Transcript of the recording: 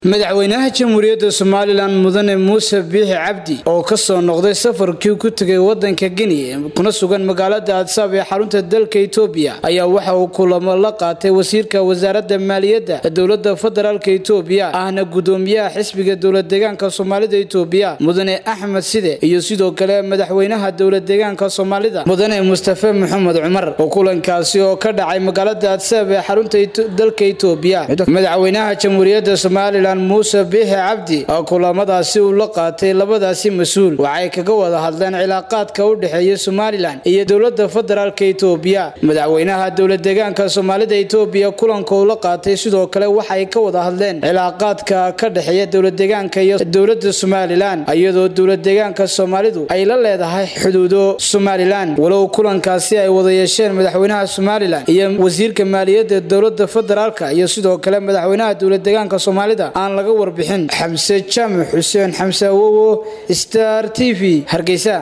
madaxweynaha jamhuuriyadda somalilan mudane muuse biixi cabdi oo kasoo noqday safarkii ku tegay wadanka geni kuna sugan magaalada adsaab ee xarunta dalka etoobiya ayaa waxa uu kulamo la qaatay wasiirka wasaaradda maaliyadda dowlada federaalk etoobiya ahna gudoomiyaha xisbiga dowladdeegaanka soomaalida etoobiya mudane axmed side iyo sidoo kale madaxweynaha dowladdeegaanka soomaalida mudane mustafe maxamed cumar oo kulankaasi oo ka dhacay magaalada adsaab ee xarunta dalka etoobiya madaxweynaha jamhuuriyadda somalilan muuse biixi cabdi oo kulamadaasi uu la qaatay labadaasi mas-uul waxay kaga wada hadleen cilaaqaadka u dhexeeya somalilan iyo dowlada federaalka etoobiya madaxweynaha dowladdeegaanka soomaalida etoobiya kulanka uu la qaatay sidoo kale waxay ka wada hadleen cilaaqaadka ka dhexeeya dowladdeegaanka iyo dowlada somalilan iyadoo dowladdeegaanka soomaalidu ay la leedahay xuduudo somalilan walow kulankaasi ay wada yeesheen madaxweynaha somalilan iyo wasiirka maaliyadda dowlada federaalka iyo sidoo kale madaxweynaha dowladdeegaanka soomaalida aan laga warbixin xamse jaamac xuseen xamse awowo star t v hargeysa